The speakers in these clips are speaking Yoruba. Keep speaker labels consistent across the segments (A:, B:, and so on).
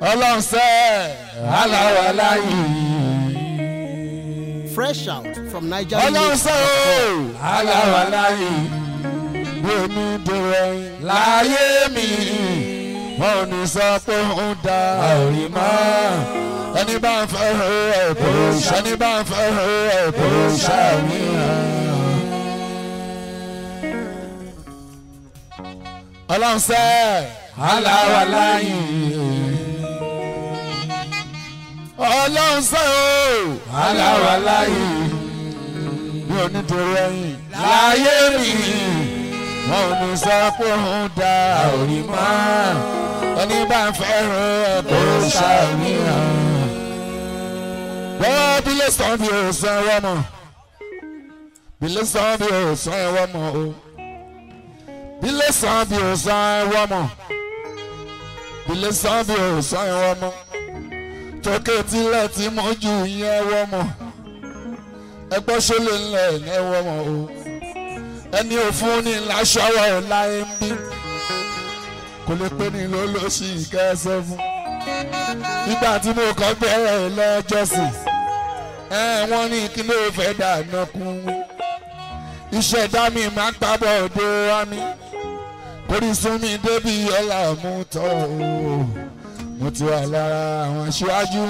A: ọlọ́run sẹ́ aláwa láyé.
B: Fresh out from Niger.
A: ọlọ́run sẹ́ o aláwa láyé. bí omi dèrò ẹyin láyé mi wọn ò ní sọ pé ó ń da àrí mọ́ ẹni bá ń fẹ́ ẹ̀ kò ṣe ẹni bá ń fẹ́ ẹ̀ kò ṣàmìyàn. ọlọ́run sẹ́ aláwa láyé ọlọ́run sẹ́ o aláwa láyé bí onídìrí ẹ̀yìn láyé mi wọn ò ní sọ pé òun da òrì mọ́ ẹni bá ń fẹ́ràn ẹ̀ kó ṣàníyàn. bọ́ọ̀ bí lè sàn bí òsàn ẹ̀wọ́ mọ̀ bí lè sàn bí òsàn ẹ̀wọ́ mọ̀ o bí lè sàn bí òsàn ẹ̀wọ́ mọ̀ bí lè sàn bí òsàn ẹ̀wọ́ mọ̀ tókè tilẹ̀ tí mo jù yẹn ẹ̀wọ́ mọ̀ ẹgbẹ́ ṣọlẹ̀ ńlẹ̀ ẹ̀wọ́ mọ̀ o ẹni òfun ní láṣọwọ́ láyé ń bí kò lè pé ní lólóṣì kẹsẹ̀ fún nígbà tí mo kọ́ bẹ̀rẹ̀ lọ́jọ́sìn ẹ wọ́n ní kí ló fẹ́ dáná kún ìṣẹ̀dá mi máa ń gbábọ̀ òde wá mi torí sún mi débi ọ̀là mú tọ́ o mo ti wà lára àwọn aṣáájú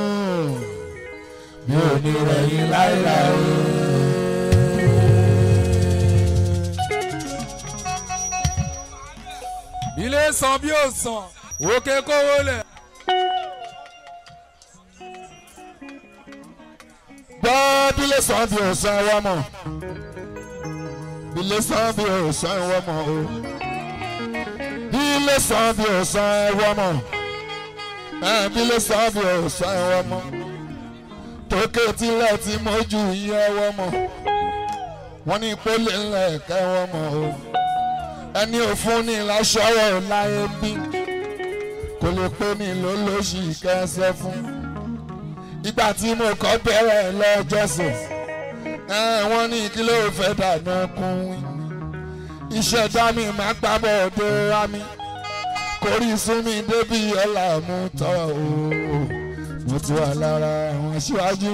A: mi ò ní rẹ̀yìn láéláé.
C: ilé san bí ó san òkè kówó lẹ̀.
A: gbọ́ bílẹ̀ sàn bí òsàn ẹ̀wọ́ mọ̀ bílẹ̀ sàn bí òsàn ẹ̀wọ́ mọ̀ o bílẹ̀ sàn bí òsàn ẹ̀wọ́ mọ̀ ẹ̀ bílẹ̀ sàn bí òsàn ẹ̀wọ́ mọ̀ tókè tilẹ̀ tí mojú yẹ ẹ̀wọ́ mọ̀ wọ́n ní pólì ńlẹ̀ kẹ́wọ́ mọ̀ o ẹni òfun ní láṣọwọ́ láyé bí kò lè pé ní lólóṣì kẹsẹ̀ fún ìgbà tí mo kọ́ bẹ̀rẹ̀ lọ́jọ́sìn wọ́n ní kí ló fẹ́ dáná kún ìṣẹ̀dá mi máa gbábọ̀ òde wá mi kórí sún mi débi ọ̀là mú tọ́ o mo ti wà lára àwọn aṣíwájú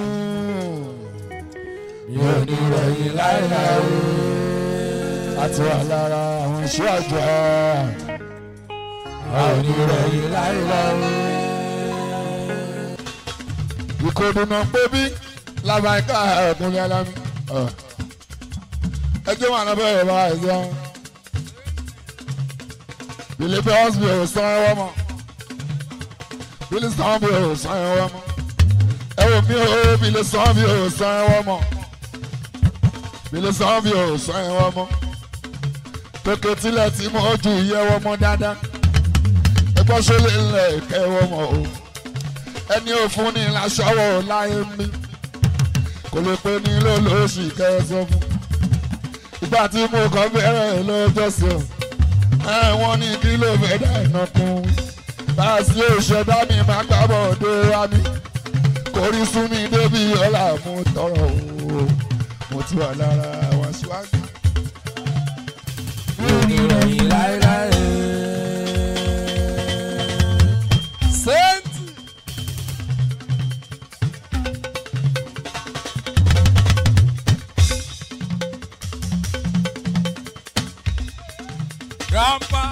A: mi ò ní rẹ̀yìn láéláé a ti wà lára àwọn aṣíwájú a ò ní rẹ̀yìn láéláé ìkòdùnà pébí làbàkà ẹ̀kúnlẹ̀ alámi. ẹjọ́ wà lábẹ́ ẹ̀ bá ẹ̀ sọ. bìlẹ̀ bẹ́ ọ́sibí ò sàn ẹ̀wọ́ mọ́. bìlẹ̀ sàn bí ò sàn ẹ̀wọ́ mọ́. ẹ wò mí o bìlẹ̀ sàn bí ò sàn ẹ̀wọ́ mọ́. bìlẹ̀ sàn bí ò sàn ẹ̀wọ́ mọ́. tókè tilẹ̀ tí mo ju ìyẹ́wọ́ mọ́ dáadáa. ẹgbọ́n ṣọlẹ̀ ńlẹ̀ kẹ́wọ́ mọ́ o ẹni òfun ní láṣọwọ́ láyé mi kò lè pe ní lólóṣì kẹsàn fún ìgbà tí mo kọ́ bẹ̀rẹ̀ lọ́jọ́sìn ẹ wọ́n ní kí ló fẹ́ dá iná kún bá a sì òṣèdá mi máa gbábọ̀ òde wa mi kò rí sún mi débi ọ̀là mú tọrọ o mo ti wà lára àwọn aṣíwájú. mi ò ní rẹ̀yìn láéláé.
C: sẹ́ńtì. grandpa.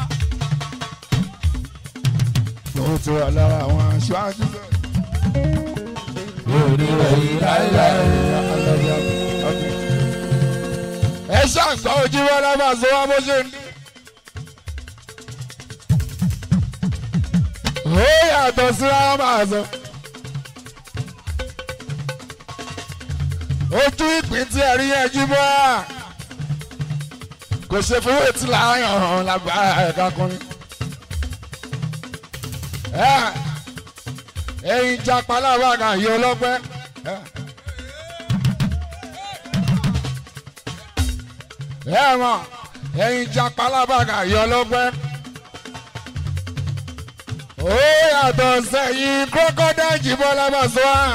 A: mo ti wà lára àwọn aṣáájú bẹ́ẹ̀. mi ò ní rẹ̀yìn láéláé. ẹ ṣàǹgbá ojú wọn lábà sọ wá bó ṣe ń dé. ó yàtọ̀ sí rárá máa sọ. ojú ìpín tí ẹ̀rí yẹn jí bọ́ kò ṣe fowó tí láàyàn hàn lágbára ẹ̀ka kùnrin. ẹyin japa lábàgà yìí ọlọ́pẹ́. ẹ mọ̀ ẹyin japa lábàgà yìí ọlọ́pẹ́. ó yàtọ̀ sẹ́yìn kókódá jìbọn lábàṣọ́ à.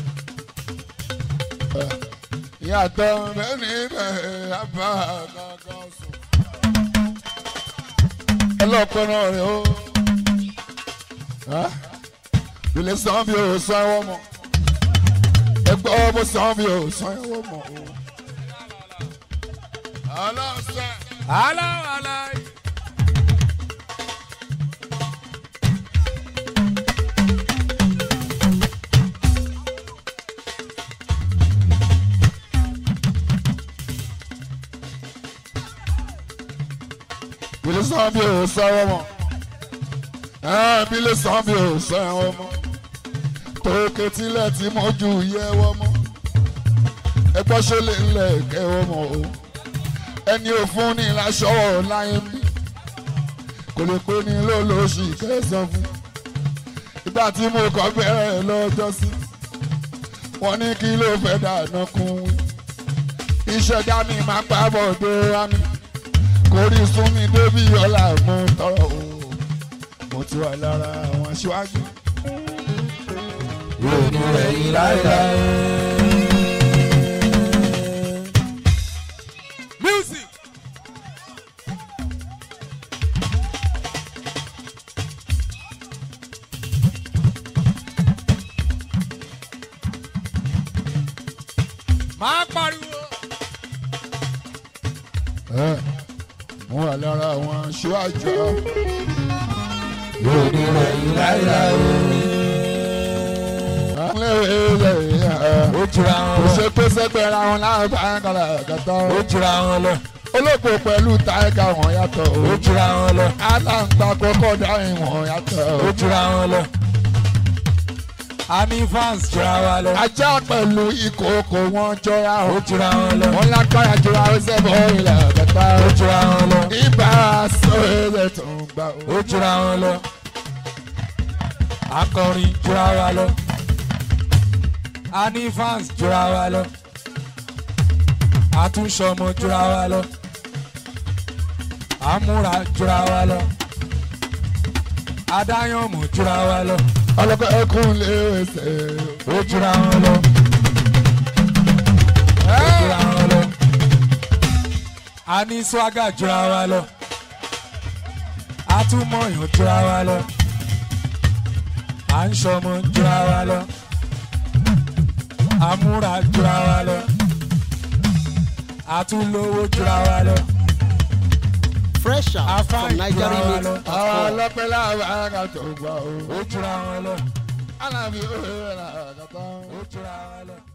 A: yàtọ̀ bẹ́ẹ̀ ni bẹ́ẹ̀ abá kankan sùn. ọlọ́pẹ́ náà rẹ̀ ó. ilé san bí o san ẹwọ́ mọ̀ ẹgbẹ́ bó san bí o san ẹwọ́ mọ̀ o. ọlọ́sẹ̀.
C: aláwàlá
A: ilé san bí o san ẹwọ́ mọ̀ ẹ̀ bí ilé san bí o san ẹwọ́ mọ̀ tókè tilẹ̀ tí mo ju yẹwọ́ mọ́ ẹgbọ́n ṣe lè lẹ̀ kẹwọ́ mọ́ o ẹni ò fún ni láṣọwọ́ láyé mi kò lè pé ní lólóṣì kẹsàn fún ìgbà tí mo kọ́ bẹ̀rẹ̀ lọ́jọ́ sí wọ́n ní kí ló fẹ́ dáná kún wí ìṣẹ̀dá mi máa pa bọ̀dé wá mi kò rí sún mi débi ọ̀la mo tọrọ o mo ti wà lára àwọn aṣáájú
C: yóò ní ẹ̀yìn láéláé. music. máa pariwo.
A: ẹ mo wà lára àwọn aṣáájú
C: yóò ní ẹ̀yìn láéláé. ó jura
A: kò
C: wọn lọ.
A: ṣe pé sẹ́gbẹ̀ẹ́ ra wọn láwọn bá ń kọ́ra kàtọ́
C: ó jura wọn lọ.
A: olóògbé pẹ̀lú táìkà wọn yàtọ̀
C: ó jura wọn lọ.
A: aláǹgbá kọ́kọ́ dáhìn wọn yàtọ̀
C: ó jura wọn lọ. a ní fans jura wa lọ.
A: ajá pẹ̀lú ìkòkò wọn jọra
C: ó
A: o
C: jura wọn lọ.
A: wọn lágbára jura ó sẹ́bọ̀ ilẹ̀ kẹta
C: ó jura wọn lọ.
A: ibà sọ èrè tó ń gbà o.
C: ó jura wọn lọ. akọrin jura wa lọ. a ní fans jura wa lọ. àtúnṣọmọ jura wa lọ. àmúra jura wa lọ. adáyànmọ̀ jura wa lọ.
A: ọlọ́pàá ẹkún lè ṣe
C: ó jura wọn lọ. ó jura wọn lọ. a ní swaga jura wa lọ. a tún mọ̀yàn jura wa lọ. à ń ṣọmọ jura wa lọ. a múra jura wa lọ. a tún lówó jura wa lọ.
B: Fresh out
C: Afáàn
B: from Nigeria
C: jura wa
B: Mix.
C: lọ.
A: àwọn ọlọ́pàá làwọn tó gbà o.
C: ó jura wọn lọ.
A: alábí ó rẹ̀ rà kàtọ́.
C: ó jura wa lọ.